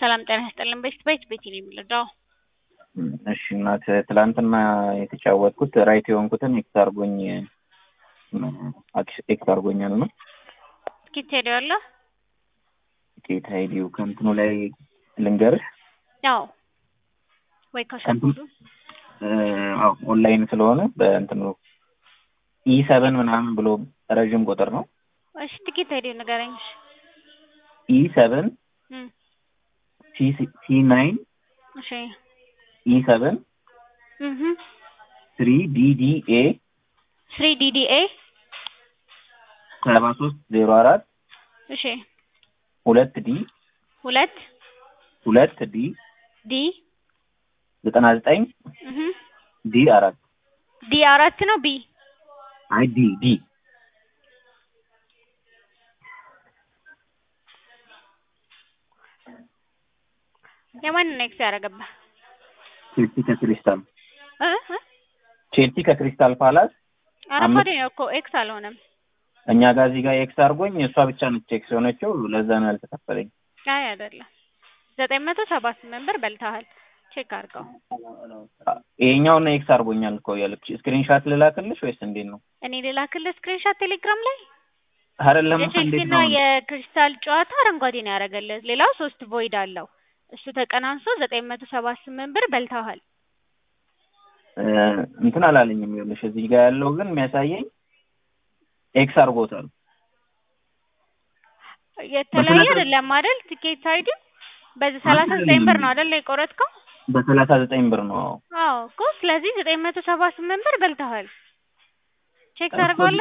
ሰላም ጤና ይስጥልን። ቤት ቤት ቤት ነው የሚለው እሺ እናት ትላንትና የተጫወትኩት ራይት የሆንኩትን ኤክስ አርጎኝ ኤክስ አርጎኛል ነው እስኪ ትሄደዋለ ጌታ ሄዲው ከእንትኑ ላይ ልንገርህ ያው ወይ ከሸንኩዱ አዎ ኦንላይን ስለሆነ በእንትኑ ኢ ሰቨን ምናምን ብሎ ረዥም ቁጥር ነው። እሺ ትኬት ሄዲው ንገረኝ። ኢ ሰቨን እም ሲ ናይን እሺ ኢ ሰቨን እህ ትሪ ዲዲ ኤ ስሪ ዲዲኤ ሰባ ሶስት ዜሮ አራት እሺ ሁለት ዲ ሁለት ሁለት ዲ ዲ ዘጠና ዘጠኝ እህ ዲ አራት ዲ አራት ነው ቢ አይ ዲ ዲ የማንን ነው ኤክስ ያደረገብህ? ቼልሲ ከክሪስታል እ እ ቼልሲ ከክሪስታል ፓላስ አረንጓዴ ነው እኮ ኤክስ አልሆነም። እኛ ጋር እዚህ ጋር ኤክስ አድርጎኝ እሷ ብቻ ነች ኤክስ የሆነችው። ለዛ ነው ያልተከፈለኝ። አይ አይደለም፣ ዘጠኝ መቶ ሰባ ስምንት ብር በልተሃል። ቼክ አድርገው። ይሄኛውን ኤክስ አድርጎኛል እኮ ያለች ስክሪንሻት ልላክልሽ ወይስ እንዴት ነው? እኔ ልላክልህ ስክሪንሻት ቴሌግራም ላይ አይደለም እንዴት የቼልሲና ነው? የክሪስታል ጨዋታ አረንጓዴ ነው ያደረገልህ። ሌላው ሶስት ቮይድ አለው። እሱ ተቀናንሶ ዘጠኝ መቶ ሰባ ስምንት ብር በልተሃል። እ እንትን አላለኝም። ይኸውልሽ እዚህ ጋር ያለው ግን የሚያሳየኝ ኤክስ አድርጎታል። የተለያየ በሰላሳ- አይደለም አይደል? ቲኬት አይዲ በዚህ ሰላሳ ዘጠኝ ብር ነው አይደል የቆረጥከው? በሰላሳ ዘጠኝ ብር ነው። አዎ እኮ ስለዚህ ዘጠኝ መቶ ሰባ ስምንት ብር በልተሃል። ቼክ እኮ ታደርገዋለህ